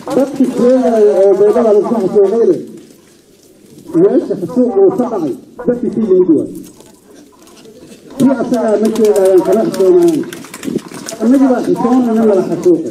dadki sheegaya oo beedada laisku xasuuqayne meesha xasuuq uu ka dhacay dadkii ka yimid waay kii asagaa ma sheegayaan kala xisoonaayaan annagii baa xisoonana lala xasuuqay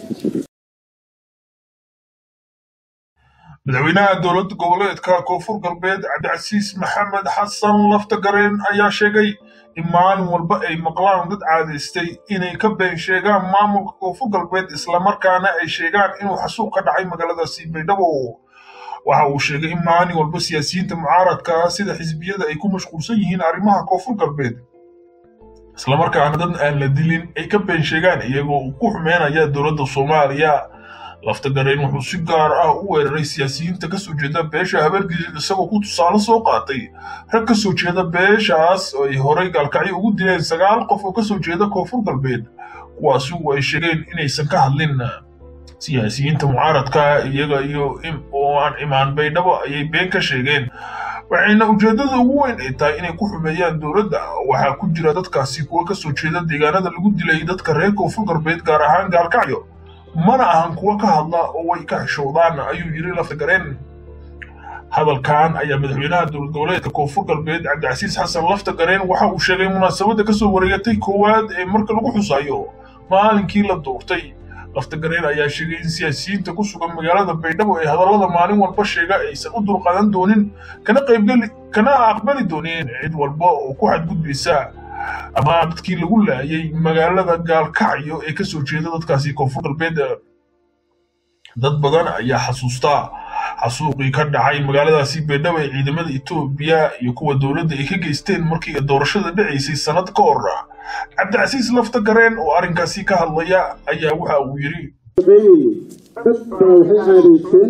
madaxweynaha dowladda goboleedka koonfur galbeed cabdicasiis maxamed xasan laftagareen ayaa sheegay in maalin walba ay maqlaan dad caadaystay inay ka been sheegaan maamulka koonfur galbeed islamarkaana ay sheegaan inuu xasuuq ka dhacay magaaladaasi baydhabo waxa uu sheegay in maalin walba siyaasiyiinta mucaaradka sida xisbiyada ay ku mashquulsan yihiin arrimaha koonfur galbeed islamarkaana dad aan la dilin ay ka been sheegaan iyagoo uu ku xumeynaya dowladda soomaaliya laftagareen wuxuu si gaar ah u weeraray siyaasiyiinta kasoo jeeda beesha habargidid isagoo ku tusaale soo qaatay rag kasoo jeeda beeshaas oo ay horay gaalkacyo ugu dileen sagaal qof oo kasoo jeeda koonfur galbeed kuwaasi ay sheegeen inaysan ka hadlin siyaasiyiinta mucaaradka iyaga iyo oo aan imaan baydhabo ayay been ka sheegeen waxayna ujeeddada ugu weyn ay tahay inay ku xumeeyaan dowladda waxaa ku jira dadkaasi kuwa kasoo jeeda deegaanada lagu dilay dadka reer koonfur galbeed gaar ahaan gaalkacyo mana ahan kuwa ka hadla oo way ka xishoodaan ayuu yiri laftagareen hadalkan ayaa madaxweynaha dowlad goboleedka koonfur galbeed cabdicasiis xasan laftagareen waxa uu sheegay munaasabadda kasoo wareegatay koowaad ee marka lagu xusayo maalinkii la doortay laftagareen ayaa sheegay in siyaasiyiinta ku sugan magaalada baydhabo ee hadallada maalin walba sheega aysan u dulqaadan doonin kana qaybgeli kana aqbali doonin cid walba oo ku xadgudbaysa ama dadkii lagu laayay magaalada gaalkacyo ee kasoo jeeda dadkaasi koonfur galbeed dad badan ayaa xasuusta xasuuqii ka dhacay magaaladaasi baydhabo ee ciidamada etoobiya iyo kuwa dowladda ay ka geysteen markii doorashada dhacaysay sannad ka hor cabdicasiis laftagareen oo arrinkaasi ka hadlaya ayaa waxa uu yidhi dad baa waxay caadaysteen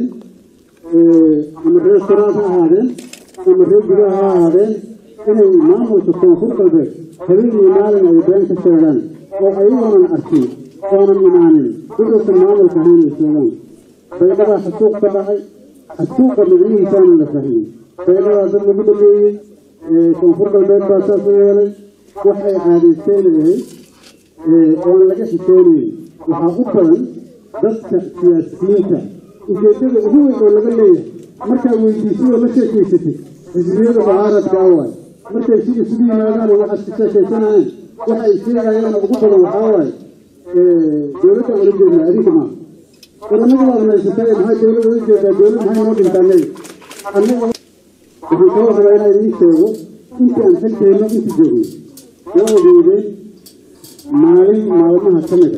ama reer sanaad ha ahaadeen ama reer gudaha ha ahaadeen inay maamulka koonfur galbeed habeenii maalin ay been ka sheegaan oo ayagoonan arkin oonan imaanin wuxuusan maamulka ahayn ay sheegaan baydhabaa xasuuq ka dhacay xasuuqa magcihiisaana la fahmay baydhabaa dad lagu dhameeyey koonfur galbeed baa saas u yeelay waxay caadaysteen ahayd oon laga xisoonayn waxaa u badan dadka siyaasiyiinta ujeeddada ugu weyn oo laga leeyahay markaa weydiisadoo la sheekaysatay xisbiyada mucaaradka awaay markay si isugu yimaadaan oo waxaad ka sheekaysanayeen waxa ay sheegayaan ugu badan waxaa waaye dowladda ula jeednaa adinka maa waranadu waad naysatay maxaa dowladda ula jeedaa dowlad maxay noo dhintaa leey annaga waxaan kala rabaa inaan idiin sheego intii aan xilkeenno inti joogay waa ogeydeen maalin maalmaha ka mida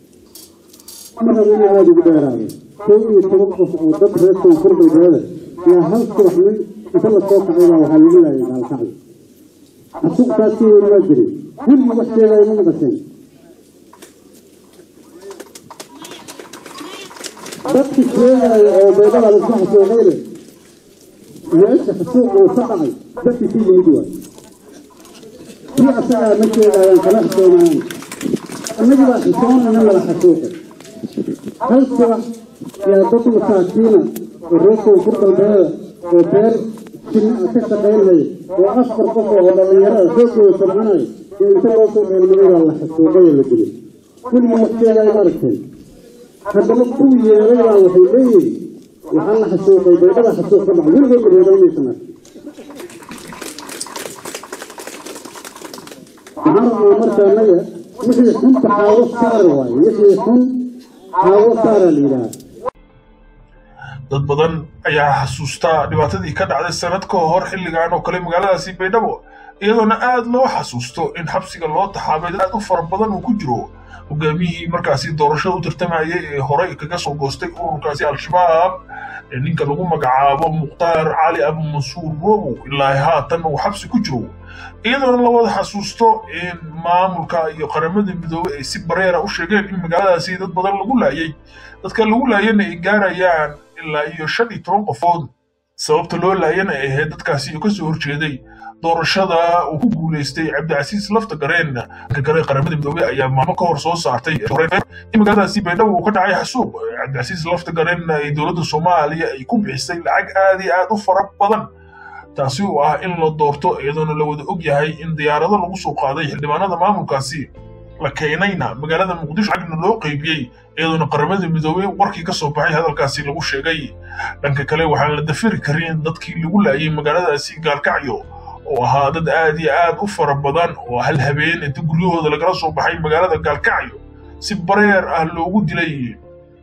ma rabo in aada ugu dheeraado kow iyo toban qof oo dad reer koonfur galbeeda yaa hal subax nin inta la soo kacay baa waxaa lagu laayay gaalkacyo xasuuqtaas ka weyn waa jiray weliga wax sheegaya ma maqasheen dadki sheegaya oo beedada laisku xasuuqayne meesha xasuuq uu ka dhacay dadkii ka yimid waay kii asagaa ma sheegayaan kala xisoonaayaan annagii baa xisoonana lala xasuuqay hal subax yaa dad masaakiina oo reer koonfur galbeeda oo beer jinna ka shaqaynaya oo afar qof oo dhallinyarada xoogooda sabcanaya iyo inta loo soo dheelmaday baa la xasuuqay oo la dilay weliga wax sheegaya ma aragteen haddana kuwii yeelay baa waxay leeyihin waxaa la xasuuqay baydhada xasuuq ka dhacay weligood mareedaynaysan ark waxaan rabnaa marka annaga wixii xunta xaawo saar waaye wixii xun xaawo saara la yidhaha dad badan ayaa xasuusta dhibaatadii ka dhacday sanad ka hor xilligan oo kale magaaladaasi baydhabo iyadoona aad loo xasuusto in xabsiga loo taxaabay dad aad u fara badan uu ku jiro hogaamiyihii markaasi doorashada u tartamayay ee horey kaga soo goostay ururkaasi al-shabaab ee ninka lagu magacaabo mukhtaar cali abu mansuur robow ilaa haatan uu xabsi ku jiro iyadoona la wada xasuusto in maamulka iyo qaramada midoobey ay si bareera u sheegeen in magaaladaasi dad badan lagu laayay dadka lagu laayana ay gaarayaan ilaa iyo shan iyo toban qofood sababta loo laayana ay ahayd dadkaasi oo kasoo horjeeday doorashada uu ku guulaystay cabdicasiis laftagareen ka kale qaramada midoobey ayaa maalmo ka hor soo saartay in magaaladaasi baydhabo uu ka dhacay xasuuq cabdicasiis laftagareen ay dowladda soomaaliya ay ku bixisay lacag aad iyo aad u fara badan taasi oo ah in la doorto iyadoona la wada og yahay in diyaarado lagu soo qaaday xildhibaanada maamulkaasi la keenayna magaalada muqdisho lacagna loo qaybiyey iyadoona qaramada midoobey warkii ka soo baxay hadalkaasi lagu sheegay dhanka kale waxaan la dafiri karin dadkii lagu laayay magaaladaasi gaalkacyo oo ahaa dad aad iyo aad u fara badan oo hal habeen inta guryahooda lagala soo baxay magaalada gaalkacyo si bareer ah loogu dilay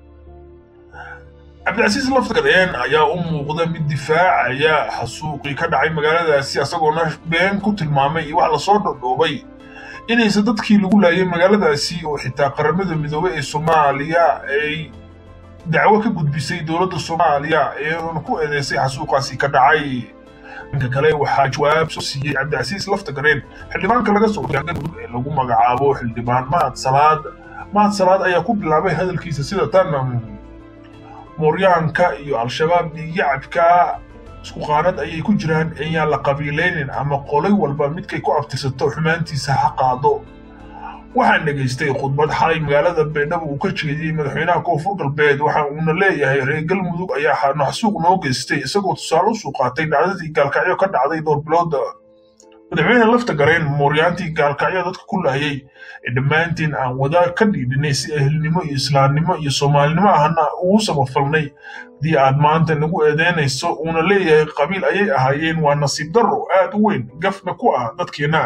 cabdicasiis laftagadeen ayaa u muuqda mid difaacaya xasuuqii ka dhacay magaaladaasi isagoona been ku tilmaamay iyo wax lasoo dhodhoobay inaysan dadkii lagu laayay magaaladaasi oo xitaa qaramada midoobey ee soomaaliya ay dacwo ka gudbisay dowladda soomaaliya iyadoona ku eedeysay xasuuqaasi ka dhacay dhanka kale waxaa jawaab soo siiyey cabdicasiis laftagareen xildhibaanka laga soo galmudug ee lagu magacaabo xildhibaan mahad salaad mahad salaad ayaa ku bilaabay hadalkiisa sida tan mooryaanka iyo al-shabaab dhiigyacabka isku qaanad ayay ku jiraan ayaan la qabiilaynin ama qolay walba midkay ku abtirsato xumaantiisa ha qaado waxaan dhegaystay khudbad xalay magaalada baydhabo uu ka jeediyey madaxweynaha koonfur galbeed waxa uuna leeyahay reer galmudug ayaa naxsuuq noo geystay isagoo tusaale u soo qaatay dhacdadii gaalkacyo ka dhacday dhowr bilooda madaxweyne lafta gareen mooryaantii gaalkacyo dadka ku laayay ee dhammaantiin aan wadaag ka dhiidhinay si ehelnimo iyo islaamnimo iyo soomaalinimo ahna ugu samafalnay haddii aad maanta nagu eedeynayso uuna leeyahay qabiil ayay ahaayeen waa nasiib darro aad u weyn gafna ku ah dadkeenna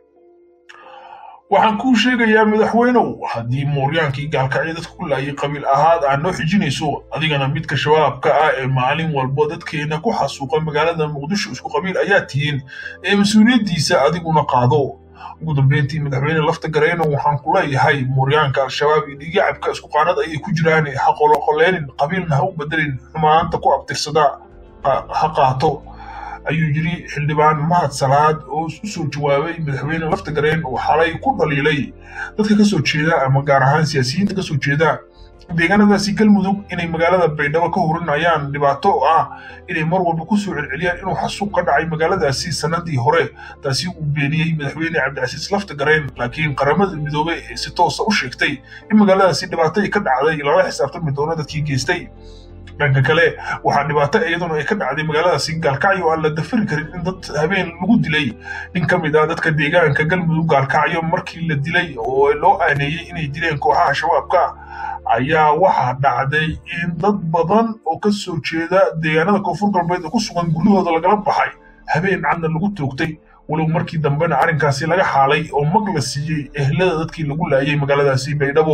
waxaan kuu sheegayaa madaxweynow haddii mooryaankii gaalkacyo dadka ku laayay qabiil ahaad aad noo xijinayso adigana midka shabaabka ah ee maalin walbo dadkeena ku xasuuqa magaalada muqdisho isku qabiil ayaa tihiin ee mas-uuliyaddiisa adiguna qaado ugu dambeyntii madaxweyne lafta gareyno waxaan ku leeyahay mooryaanka al-shabaab iyo dhiigacabka isku qaanad ayay ku jiraan ha qoloqoleynin qabiilna ha u bedelin xumaanta ku abtirsada ha qaato ayuu yidhi xildhibaan mahad salaad oo u soo jawaabay madaxweyne lafta gareen oo xalay ku dhaliilay dadka ka soo jeeda ama gaar ahaan siyaasiyiinta ka soo jeeda deegaanadaasi galmudug inay magaalada baydhabo ka hurinayaan dhibaato ah inay mar walba ku soo celceliyaan inuu xasuuq ka dhacay magaaladaasi sannadii hore taasi uu beeniyey madaxweyne cabdicasiis lafta gareen laakiin qaramada midoobey ee si toosa u sheegtay in magaaladaasi dhibaato ka dhacday lala xisaabtami doono dadkii geystay dhanka kale waxaa dhibaato iyaduna ay ka dhacday magaaladaasi gaalkacyo aan la dafari karin in dad habeen lagu dilay nin ka mid ah dadka deegaanka galmudug gaalkacyo markii la dilay oo loo aaneeyey inay dileen kooxaha shabaabka ayaa waxaa dhacday in dad badan oo ka soo jeeda deegaanada koonfur galbeed oo ku sugan guryahooda lagala baxay habeen cadna lagu toogtay walow markii dambena arrinkaasi laga xaalay oo mag la siiyey ehlada dadkii lagu laayay magaaladaasi baydhabo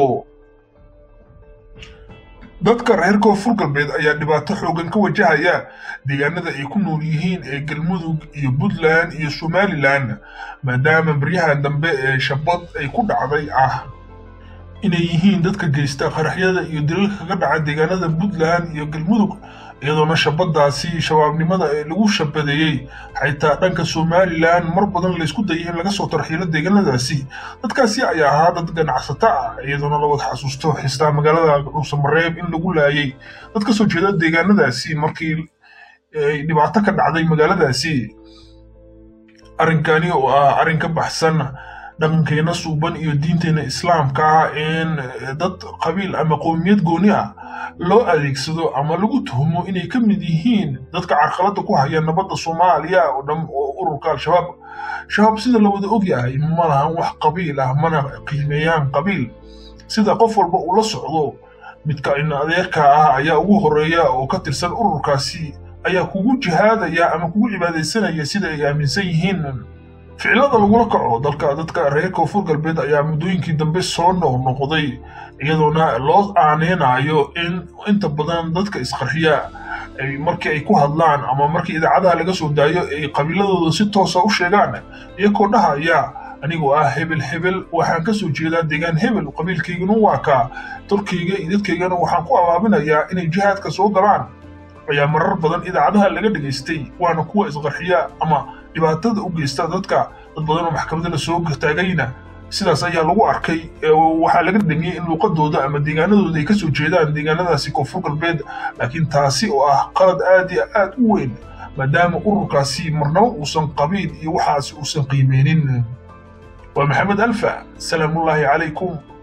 dadka reer koonfur galbeed ayaa dhibaato xoogan ka wajahaya deegaanada ay ku nool yihiin ee galmudug iyo puntland iyo somalilan maadaama baryahan dambe ee shabad ay ku dhacday ah inay yihiin dadka geysta qaraxyada iyo dilalka kaga dhaca deegaanada puntland iyo galmudug iyadoona shabadaasi shabaabnimada ee lagu shabadeeyey xitaa dhanka somalilan mar badan laysku dayay in laga soo tarxiilo deegaanadaasi dadkaasi ayaa ahaa dad ganacsato ah iyadoona la wada xasuusto xistaa magaalada dhuusamareeb in lagu laayay dad ka soo jeeda deegaanadaasi markii ay dhibaato ka dhacday magaaladaasi arrinkani oo ah arrin ka baxsan dhaqankeena suuban iyo diinteena islaamka ah in dad qabiil ama qowmiyad gooni ah loo adeegsado ama lagu tuhmo inay ka mid yihiin dadka carqaladda ku haya nabadda soomaaliya oo dhan oo ururka al-shabaab shabaab sida la wada ogyahay ma lahan wax qabiil ah mana qiimeeyaan qabiil sida qof walba uu la socdo midka in adeerka ah ayaa ugu horeeya oo ka tirsan ururkaasi ayaa kugu jihaadaya ama kugu cibaadaysanaya sida ay aaminsan yihiin ficilada lagula kaco dalka dadka reer koonfur galbeed ayaa muddooyinkii dambe soo noqnoqday iyadoona loo aaneynayo in inta badan dadka isqarxiya markii ay ku hadlaan ama markii idaacadaha laga soo daayo ay qabiiladooda si toosa u sheegaan iyagoo dhahaya anigoo ah hebel hebel waxaan ka soo jeedaa deegaan hebel qabiilkaygana waa kaa dalkayga iyo dadkaygana waxaan ku abaabinayaa inay jihaadka soo galaan ayaa marar badan idaacadaha laga dhegaystay waana kuwa isqarxiya ama dhibaatada u geysta dadka dad badan oo maxkamadda la soo taagayna sidaas ayaa lagu arkay waxaa laga dhemiyey in luuqadooda ama deegaanadooda ay ka soo jeedaan deegaanadaasi koonfur galbeed laakiin taasi oo ah qalad aad iyo aad u weyn maadaama ururkaasi marnabo uusan qabiil iyo waxaasi uusan qiimeynin waa maxamed alfa salaamullaahi calaykum